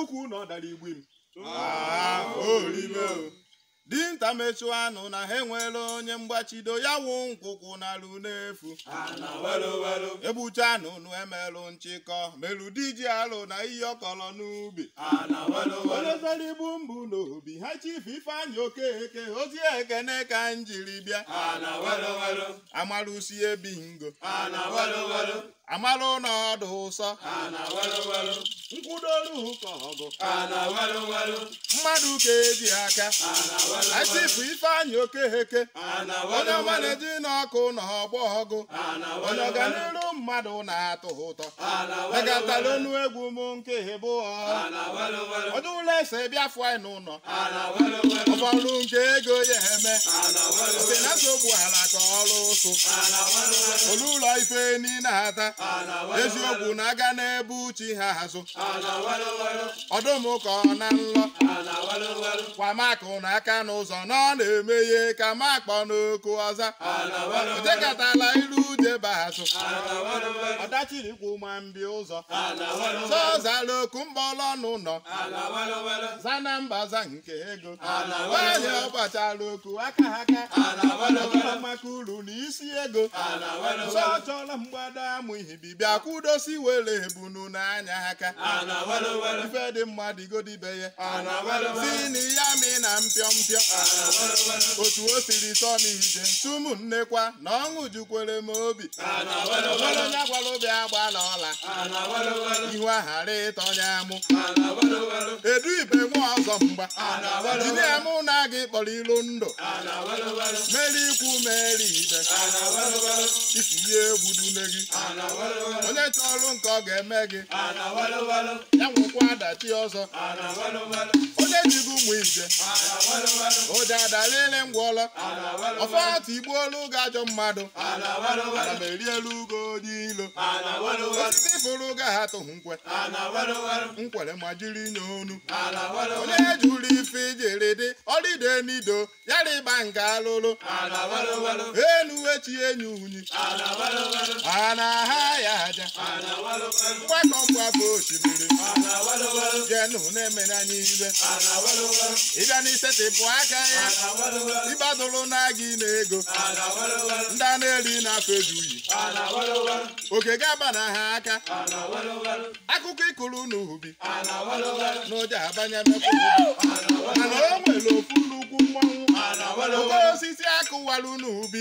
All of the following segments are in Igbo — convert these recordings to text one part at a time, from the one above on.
ukwu na ọ dara igbu m Ah, orime o. dinta mechụ anụ na ha enwere onye mgbachido ya wụ nkwụkwụ na-alụ n'efu egbucha anụ nụ emelụ nchịkọ melụ diji alụ na ihe ọkọrọ n'ubi onye zara ibu mbụ n'obi ha chifu ifeanyị okeke ozi ekene ka m jiri bịa amalụsi ebingo amalụ n'ọdụ ụsọ nkwụdoru ụkọ ọgụ mmadụ ka eji aka achifu ifeanyị okeheke onye ọma na-eji n'ọkụ na ọgbọ ọgụ onye ọganiru mmadụ na-atụ ụtọ megatara onu egwu m nke bụ ọdụ ụlọ ese bịa fụa n'ụlọ ụfọdụ nke ego ya eme oke na nsogbu ala ka ọrụ ụsụ olu ụlọ ife niile ata eziokwu na-aga n'ebe uchi ha azụ ọdụm ka ọ na nlọ kwa makụ n'aka n'ụzọ na ọ na-emeghe ka makpọ n'oku ọza odekatala iru jebe azụ ọdachirikwu ma mbi ụzọ zọzala oku mgbọlọ n'ụlọ zana mbaza nke ego nwanyị ọgbachara oku aka aka ọbụla maka uru na isi ego zọ chọrọ mgbada amụ ihibi bịa kwudosi were ebunu n'anya aka ife dị mma dịgodibe ya zini ya mi na mpịọ mpịọ otu o siri sọ n'ije tumu nnekwa na ọṅụ jukwere m obi onwere onye gwara obi agbala ọla ihu aghara ịtọnya amụ edu ibe nwa ọzọ mgba jinia mụ na gị kpọrọ ilu ndụ meri ikwu meri ibe isi ihe egwudune gị onye chọrọ nke ọ ga-eme gị ya nwekwa adachi ọzọ onye jigo ụmụ ije ụja adalili ngwọlọ ọfọtụ igbuolu gị ajọ mmadụ ana m erielu ugo onye ilo osisi fụrụ ga ha tụhụ nkwe nkwere ma jiri nye onu onye jụrụ ife ijiri dị ọrịde n'ido yara ịgba nke alụlụ enu echi enyi unyi a na-aha ya aja mgbakọ mgbapụ osimiri jenu na-emere anyị ibe ịbịa n'isetịpụ aka ya ịgbadoro na gị na ego ndị a na-eri na-afọ ejuyi oke ga-aba na ha aka akụkọ ịkụrụ n'ubi n'ụja abanye mekwa mana o nwere ofu nnukwu mmọnwụ oke osisi akụwarụ n'ubi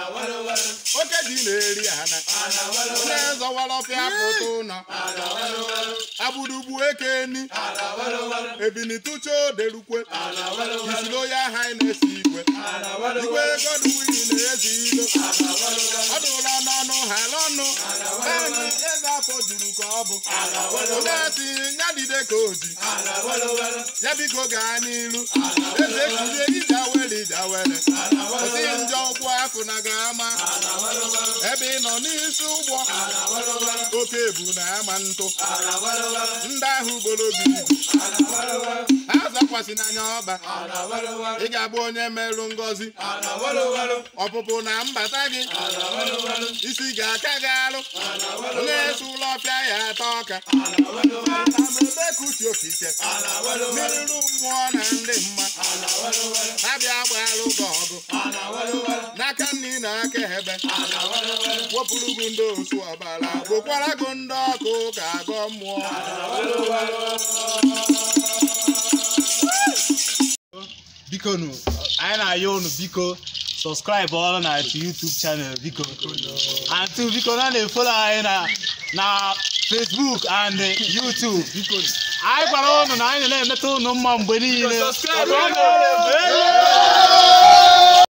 oke ji na-eri ana onye zọwara ọfịa pụta ụlọ agbụrugbu ekeni ebinitucha oderukwe isiri onye aha anyị na-esi igwe igwe godwin na-ezi ilo ọ dụla n'ọnụ ha n'ọnụ naanị eze afọ juru ka ọ bụ onye si ya dide ka oji ya biko gaa n'ilu eze kulie ijawere ijawere osi njọ ụkwụ afụ na ga-ama ebe ị nọ n'isi ụgbọ oke ebu na ama ntụ ndị ahụ gboro gị ibu ha zakwasị n'anya ọba ị ga-abụ onye merụ ngọzi ọpụpụ na mbata gị isi ga-aka gị alụ onye esi ụlọ ọfịa ya ata ọka ebe kuchi okike mmiriru mmụọ na ndị mma ha bịa gbalụ gị ọgụ n'aka nri na aka ebe wepụrụ gị ndị osu ọbara gbokwara gị ndị ọkụ ka agọ mmụọ biko nu anyị na-ayọ unu biko sọskraịbụ ọrụ na YouTube channel biko and two biko na na-efolo anyị na na Facebook and YouTube biko anyị gwara unu na anyị na-emeta unu mma mgbe niile